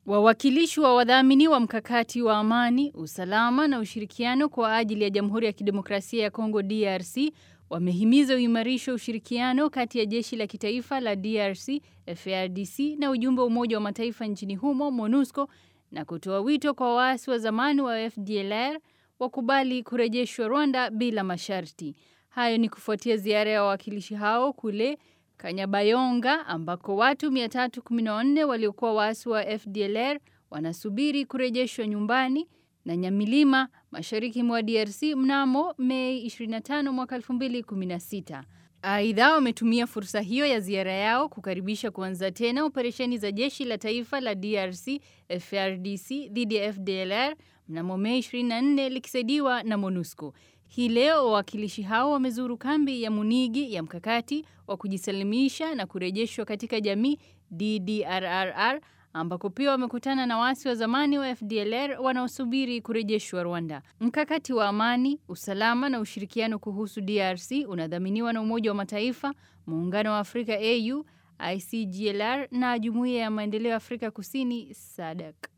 Wawakilishi wa wadhamini wa mkakati wa amani, usalama na ushirikiano kwa ajili ya Jamhuri ya Kidemokrasia ya Kongo DRC wamehimiza uimarisho wa ushirikiano kati ya jeshi la kitaifa la DRC FARDC na ujumbe wa Umoja wa Mataifa nchini humo MONUSCO na kutoa wito kwa waasi wa zamani wa FDLR wakubali kurejeshwa Rwanda bila masharti. Hayo ni kufuatia ziara ya wawakilishi hao kule Kanyabayonga ambako watu 314 waliokuwa waasi wa FDLR wanasubiri kurejeshwa nyumbani na Nyamilima mashariki mwa DRC mnamo Mei 25 mwaka 2016. Aidha, wametumia fursa hiyo ya ziara yao kukaribisha kuanza tena operesheni za jeshi la taifa la DRC FARDC dhidi ya FDLR mnamo Mei 24 likisaidiwa na MONUSCO. Hii leo wawakilishi hao wamezuru kambi ya Munigi ya mkakati wa kujisalimisha na kurejeshwa katika jamii DDRRR ambako pia wamekutana na waasi wa zamani wa FDLR wanaosubiri kurejeshwa Rwanda. Mkakati wa amani, usalama na ushirikiano kuhusu DRC unadhaminiwa na Umoja wa Mataifa, Muungano wa Afrika AU, ICGLR na Jumuiya ya Maendeleo ya Afrika Kusini SADC.